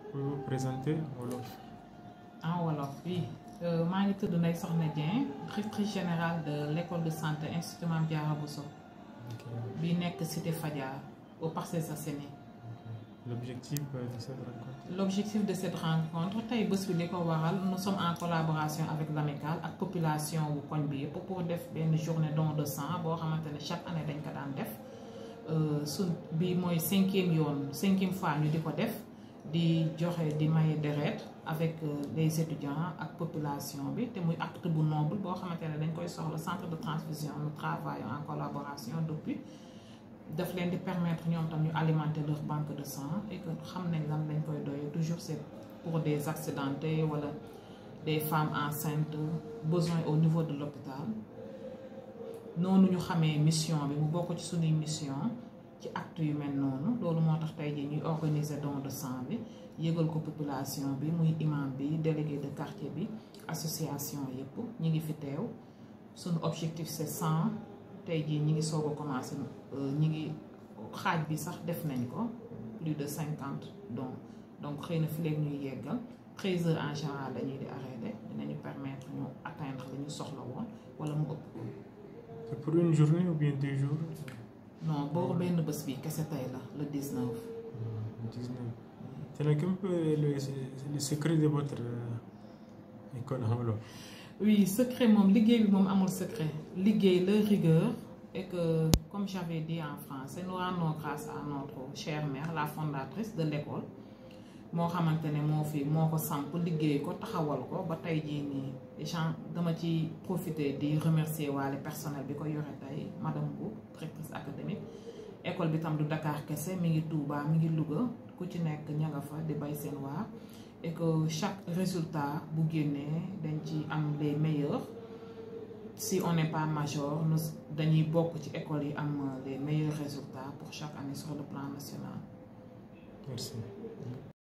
pouvez vous présenter en wolof en wolof oui maa ngi tudd Ndeye Soxna Dieng directrice générale de l' école de santé institut Mame Diarra Bousso Ok. bi nekk cité Fadia au Parcelles Assainies L'objectif euh, de cette rencontre l' objectif de cette rencontre tey bés bi li ko waral nous sommes en collaboration avec l'amicale ak population wu koñ bi yëpp pour def benn journée don de sang boo xamante ne chaque année dañ ko daan def su bi mooy cinquième yoon cinquième fois ñu di ko def di joxe di maye deret avec euh, les étudiants ak population bi te muy acte bu noble boo xamante ne dañ koy soxla centre de transfusion nous travaillons en collaboration depuis daf leen di permettre ñoom tam ñu alimenter leur banque de sang et que xam nañ lan lañ koy doyee toujours c'est pour des accidentés wala des femmes enceintes besoin au niveau de l'hôpital noonu ñu xamee mission bi mu bokk ci suñuy mission ci acte yu mel noonu loolu moo tax tey jii ñuy organiser don de sang bi yëgal ko population bi muy imam bi délégué de quartier bi association yëpp ñi ngi fi teew suñu objectif c'est cent tey jii ñi ngi soog a commencé ñi ngi xaaj bi sax def nañ ko plus de cinquante donc donc xëy na fi léegi ñuy yeggal treize heures en général dañuy di arrêté dinañu permettre ñu atteindre li ñu soxla woon wala mu ëpp ko C'est pour une journée ou bien deux jours non boobu benn bés bi kese tey la le 19 Hmm, 19. C'est un peu le, le secret de votre euh, école en wolof oui secret moom liggéey bi moom amul secret liggéey la rigueur et que comme j'avais dit en français nous rendons grâce à notre chère mère la fondatrice de l'école moo xamante ne moo fi moo ko samp liggéey ko taxawal ko ba tey jii nii gens dama ci profiter di remercier waale personnel bi ko yore tey madame Bou directrice académique école bi tam du Dakar kese mi ngi Touba mi ngi Louga ku ci nekk ña nga fa di bay seen waar et que chaque résultat bu génnee dañ ci am les meilleurs si on n'est pas major nous dañuy bokk ci école yi am les meilleurs résultats pour chaque année sur le plan national Merci.